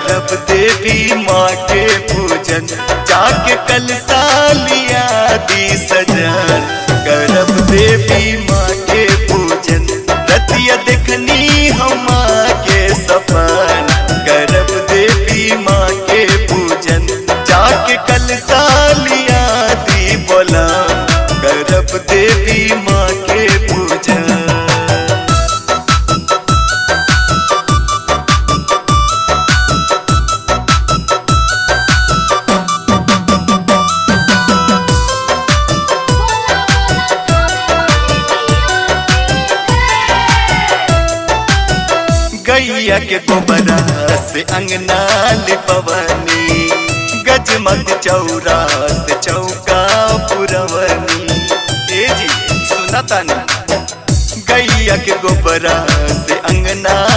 करब देवी माँ के पूजन जाके कल सालिया दी सजन करब देवी माँ के पूजन रतिया देखनी हम के सपन करब देवी माँ के पूजन जाके कल सालिया दी बोला करब देवी माँ के पूजन गैया के गोबरा से अंगना लिपवनी गजमग चौरा से चौका पुरवनी ए जी सुना तानी गैया के गोबरा से अंगना